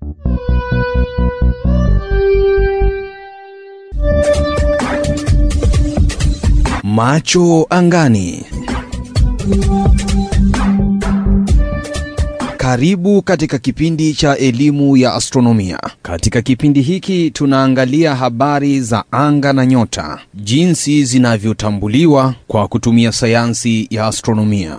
Macho angani. Karibu katika kipindi cha elimu ya astronomia. Katika kipindi hiki tunaangalia habari za anga na nyota, jinsi zinavyotambuliwa kwa kutumia sayansi ya astronomia.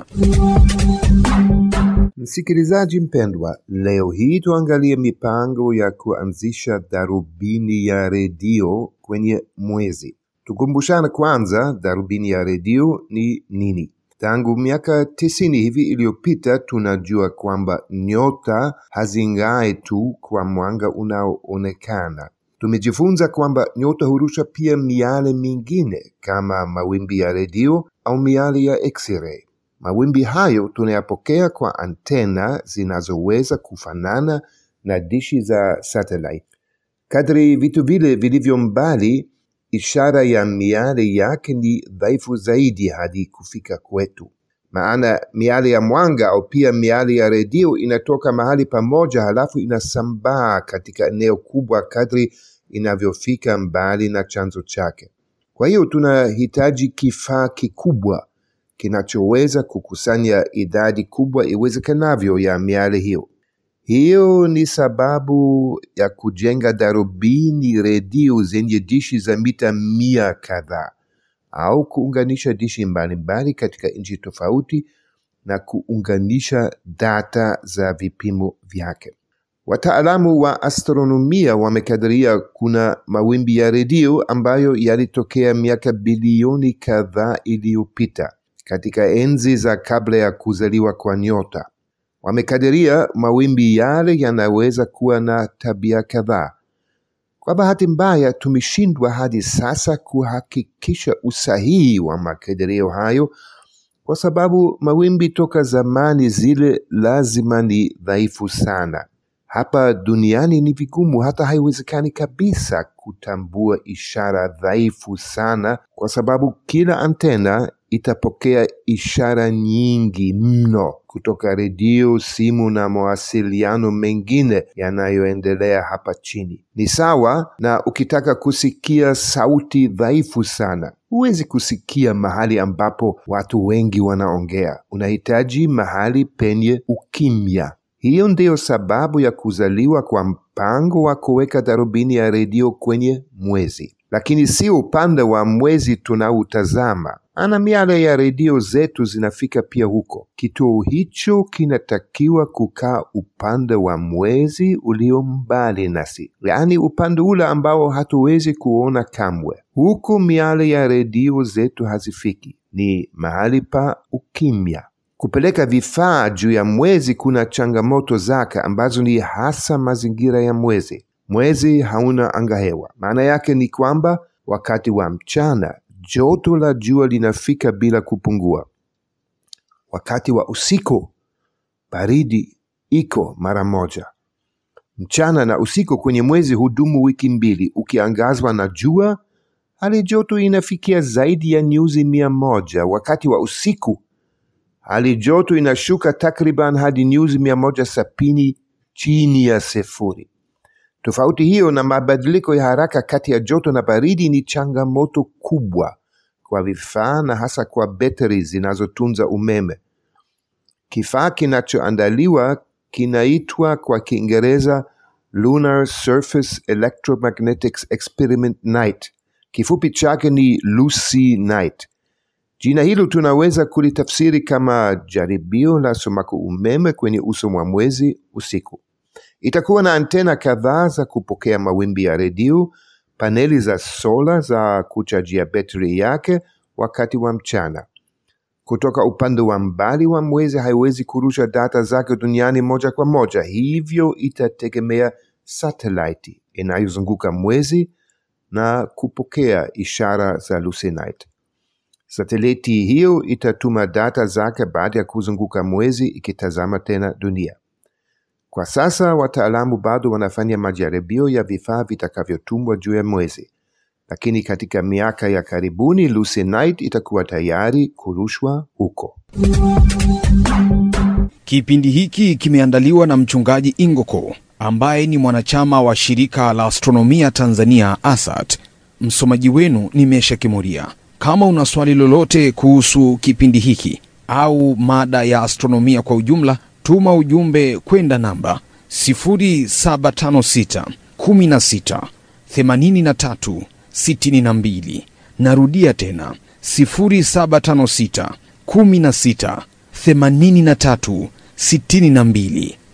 Msikilizaji mpendwa, leo hii tuangalie mipango ya kuanzisha darubini ya redio kwenye mwezi. Tukumbushane kwanza, darubini ya redio ni nini? Tangu miaka tisini hivi iliyopita tunajua kwamba nyota hazing'ai tu kwa mwanga unaoonekana. Tumejifunza kwamba nyota hurusha pia miale mingine kama mawimbi ya redio au miale ya X-ray. Mawimbi hayo tunayapokea kwa antena zinazoweza kufanana na dishi za satellite. Kadri vitu vile vilivyo mbali, ishara ya miale yake ni dhaifu zaidi hadi kufika kwetu. Maana miale ya mwanga au pia miale ya redio inatoka mahali pamoja, halafu inasambaa katika eneo kubwa kadri inavyofika mbali na chanzo chake. Kwa hiyo tunahitaji kifaa kikubwa kinachoweza kukusanya idadi kubwa iwezekanavyo ya miale hiyo. Hiyo ni sababu ya kujenga darubini redio zenye dishi za mita mia kadhaa au kuunganisha dishi mbalimbali katika nchi tofauti na kuunganisha data za vipimo vyake. Wataalamu wa astronomia wamekadiria kuna mawimbi ya redio ambayo yalitokea miaka bilioni kadhaa iliyopita katika enzi za kabla ya kuzaliwa kwa nyota. Wamekadiria mawimbi yale yanaweza kuwa na tabia kadhaa. Kwa bahati mbaya, tumeshindwa hadi sasa kuhakikisha usahihi wa makadirio hayo, kwa sababu mawimbi toka zamani zile lazima ni dhaifu sana. Hapa duniani ni vigumu, hata haiwezekani kabisa kutambua ishara dhaifu sana, kwa sababu kila antena itapokea ishara nyingi mno kutoka redio, simu na mawasiliano mengine yanayoendelea hapa chini. Ni sawa na ukitaka kusikia sauti dhaifu sana, huwezi kusikia mahali ambapo watu wengi wanaongea. Unahitaji mahali penye ukimya. Hiyo ndiyo sababu ya kuzaliwa kwa mpango wa kuweka darubini ya redio kwenye mwezi, lakini si upande wa mwezi tunautazama ana miale ya redio zetu zinafika pia huko. Kituo hicho kinatakiwa kukaa upande wa mwezi ulio mbali nasi, yaani upande ule ambao hatuwezi kuona kamwe. Huku miale ya redio zetu hazifiki, ni mahali pa ukimya. Kupeleka vifaa juu ya mwezi kuna changamoto zake ambazo ni hasa mazingira ya mwezi. Mwezi hauna angahewa. Maana yake ni kwamba wakati wa mchana joto la jua linafika bila kupungua. Wakati wa usiku baridi iko mara moja. Mchana na usiku kwenye mwezi hudumu wiki mbili. Ukiangazwa na jua, hali joto inafikia zaidi ya nyuzi mia moja. Wakati wa usiku hali joto inashuka takriban hadi nyuzi mia moja sabini chini ya sifuri. Tofauti hiyo na mabadiliko ya haraka kati ya joto na baridi ni changamoto kubwa kwa vifaa na hasa kwa betri zinazotunza umeme. Kifaa kinachoandaliwa kinaitwa kwa Kiingereza Lunar Surface Electromagnetics Experiment Night. Kifupi chake ni LUCY Night. Jina hilo tunaweza kulitafsiri kama jaribio la sumaku umeme kwenye uso wa mwezi usiku. Itakuwa na antena kadhaa za kupokea mawimbi ya redio, paneli za sola za kuchajia betri yake wakati wa mchana. Kutoka upande wa mbali wa mwezi haiwezi kurusha data zake duniani moja kwa moja, hivyo itategemea satelaiti inayozunguka mwezi na kupokea ishara za LUCY Night. Sateliti hiyo itatuma data zake baada ya kuzunguka mwezi ikitazama tena dunia. Kwa sasa wataalamu bado wanafanya majaribio ya vifaa vitakavyotumwa juu ya mwezi, lakini katika miaka ya karibuni LUCY Night itakuwa tayari kurushwa huko. Kipindi hiki kimeandaliwa na mchungaji Ingoko ambaye ni mwanachama wa shirika la astronomia Tanzania ASAT. Msomaji wenu ni Mesha Kimuria. Kama una swali lolote kuhusu kipindi hiki au mada ya astronomia kwa ujumla, tuma ujumbe kwenda namba 0756 16 83 62. Narudia tena 0756 16 83 62.